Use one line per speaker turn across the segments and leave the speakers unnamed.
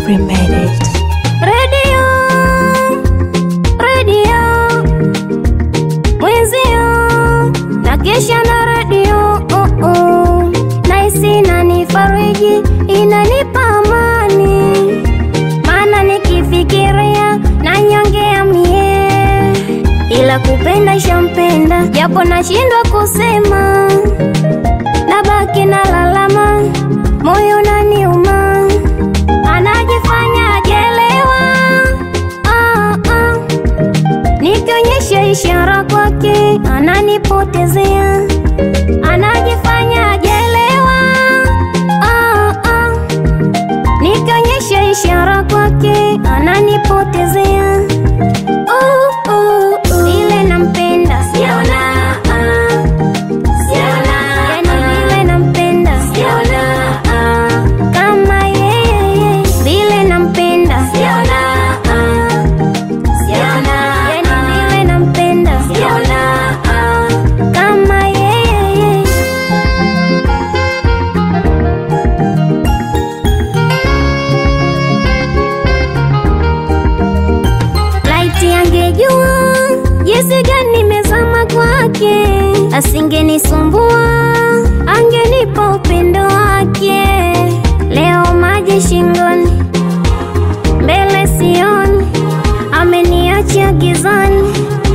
Swabri made it.
Radio, radio, mwenzio na kesha na radio oh, oh. Naisi inanifariji inanipa amani, maana nikifikiria na nyongea mie, ila kupenda shampenda, japo nashindwa kusema, nabaki na lalama, moyo naniuma anajifanya ajelewa ah, ah. Nikionyesha ishara kwake ananipotezea, anajifanya ajelewa ah, ah. Nikionyesha ishara kwake ananipotezea uh, uh, uh. Ile nampenda siona ah. Siona, yani vile nampenda siona ah. Kama yeye vile nampenda siona ah. Siona, yani vile nampenda siona ah. Kama yeye Laiti angejua jinsi gani nimezama kwake, asingenisumbua, angenipa upendo wake. Leo maji shingoni, mbele sioni, ameniacha gizani.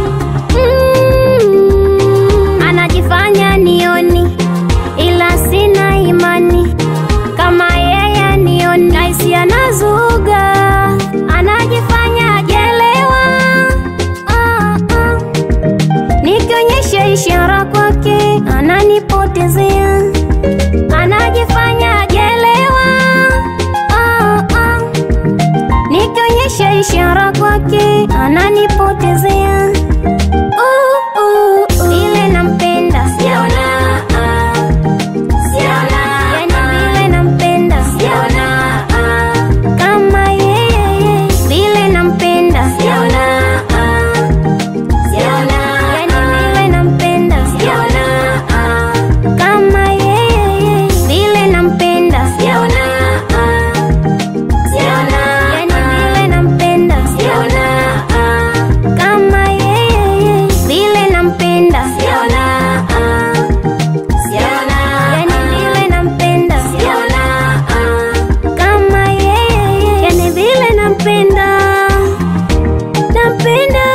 Mm, anajifanya nioni, ila sina imani kama yeye nioni, naisi anazuga, anajifanya ajelewa ah, ah. Nikionyesha ishara kwake ananipotezea, anajifanya ajelewa ah, ah. Nikionyesha ishara kwake ananipotezea uh, uh, uh. Ile nampenda siona ah. Siona, yani vile nampenda siona ah. Kama yeye vile nampenda siona ah. Siona, yani vile nampenda siona ah. Kama yeye vile nampenda siona ah. Siona, yani vile nampenda siona ah. Kama yeye vile nampenda siona ah. Siona, yani vile nampenda siona ah. Kama yeye yani vile nampenda nampenda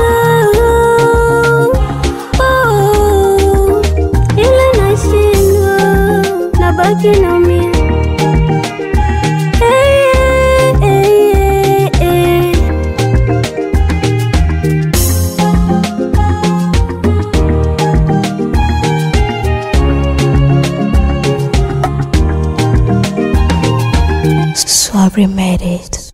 oh, ila nashindwa nabaki naumia Eh, eh, eh, eh.
Swabri made it.